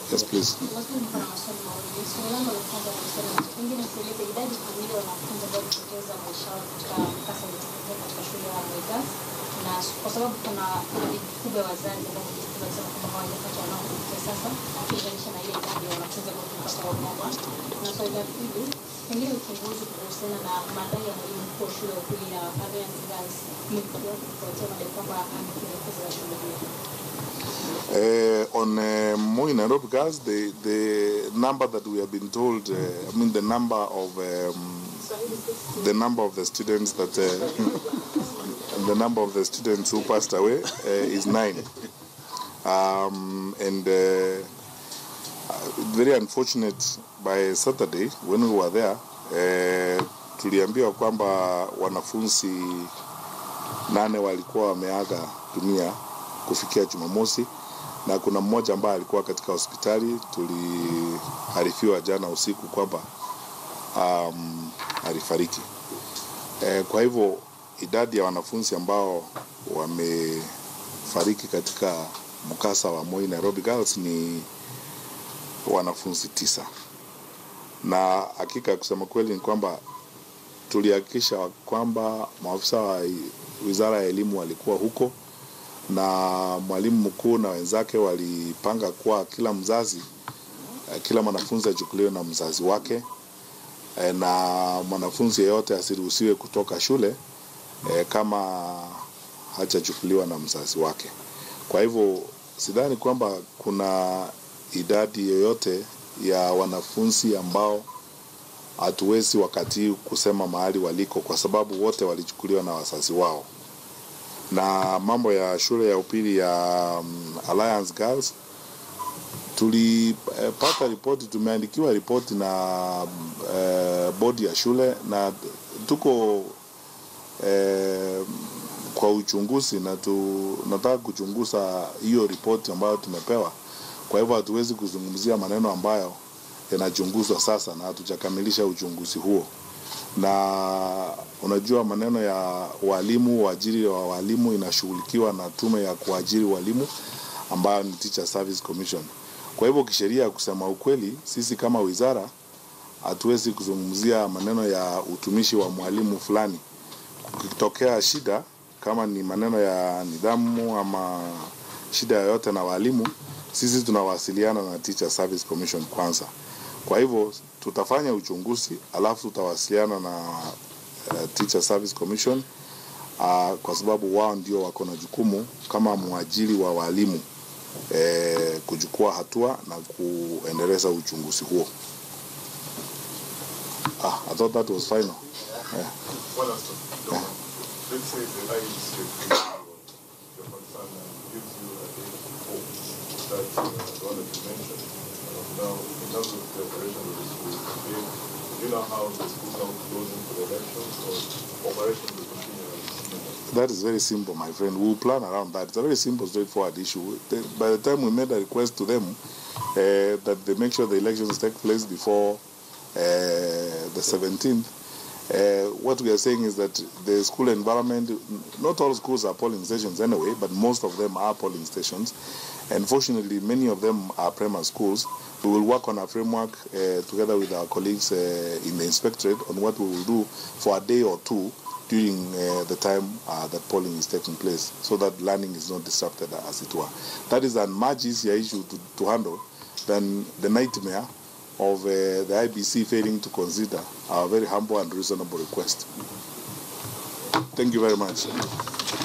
Yes, please. Lakini niko na maswali mawili. Swali langu la kwanza nasema pengine tueleze idadi kamili ya wanafunzi ambao walipoteza maisha yao katika mkasa uliotokea katika shule ya Mwigas, na kwa sababu kuna idadi kubwa ya wazazi ambao wamejitokeza kusema kwamba hawajapata wanao kufikia sasa, ukilinganisha na ile idadi ya wanafunzi ambao tulipata wamoja. Na swali la pili, pengine uchunguzi kuhusiana na madai ya mwalimu mkuu wa shule ya upili ya Alliance Girls umekuwa kufuatia madai kwamba amekielekeza shule hiyo. Uh, on uh, Moi Nairobi girls, the the number that we have been told, uh, I mean the number of um, the number of the students that uh, the number of the students who passed away uh, is nine, um, and uh, uh, very unfortunate. By Saturday when we were there, uh, tuliambiwa kwamba wanafunzi nane walikuwa wameaga dunia kufikia Jumamosi na kuna mmoja ambaye alikuwa katika hospitali. Tuliarifiwa jana usiku kwamba um, alifariki. E, kwa hivyo idadi ya wanafunzi ambao wamefariki katika mkasa wa Moi Nairobi Girls ni wanafunzi tisa, na hakika kusema kweli ni kwamba tulihakikisha kwamba maafisa wa wizara ya elimu walikuwa huko na mwalimu mkuu na wenzake walipanga kuwa kila mzazi eh, kila mwanafunzi achukuliwe na mzazi wake eh, na mwanafunzi yeyote asiruhusiwe kutoka shule eh, kama hajachukuliwa na mzazi wake. Kwa hivyo sidhani kwamba kuna idadi yoyote ya wanafunzi ambao hatuwezi wakati huu kusema mahali waliko, kwa sababu wote walichukuliwa na wazazi wao na mambo ya shule ya upili ya um, Alliance Girls tulipata eh, ripoti, tumeandikiwa ripoti na eh, bodi ya shule na tuko eh, kwa uchunguzi na tunataka kuchunguza hiyo ripoti ambayo tumepewa. Kwa hivyo hatuwezi kuzungumzia maneno ambayo yanachunguzwa sasa na hatujakamilisha uchunguzi huo na unajua maneno ya walimu, uajiri wa walimu inashughulikiwa na tume ya kuajiri walimu ambayo ni Teacher Service Commission. Kwa hivyo kisheria, kusema ukweli, sisi kama wizara hatuwezi kuzungumzia maneno ya utumishi wa mwalimu fulani. Kukitokea shida kama ni maneno ya nidhamu ama shida yoyote na walimu, sisi tunawasiliana na Teacher Service Commission kwanza. Kwa hivyo tutafanya uchunguzi alafu tutawasiliana na uh, Teacher Service Commission uh, kwa sababu wao ndio wako na jukumu kama mwajiri wa walimu eh, kuchukua hatua na kuendeleza uchunguzi huo. Ah, I thought that was final. Yeah. One last one. Let's say the IEC your concern and gives you a day hope that uh, the one that you mentioned. Uh, now, in terms of the operation of the school, again, do you know how the school now closing for the elections or operation will continue as normal? That is very simple, my friend. We'll plan around that. It's a very simple, straightforward issue. The- By the time we made a request to them uh, that they make sure the elections take place before uh, the 17th, uh, what we are saying is that the school environment, not all schools are polling stations anyway, but most of them are polling stations. And fortunately, many of them are primary schools. We will work on a framework uh, together with our colleagues uh, in the inspectorate on what we will do for a day or two during uh, the time uh, that polling is taking place so that learning is not disrupted as it were. That is a much easier issue to, to handle than the nightmare of uh, the IBC failing to consider our very humble and reasonable request. Thank you very much.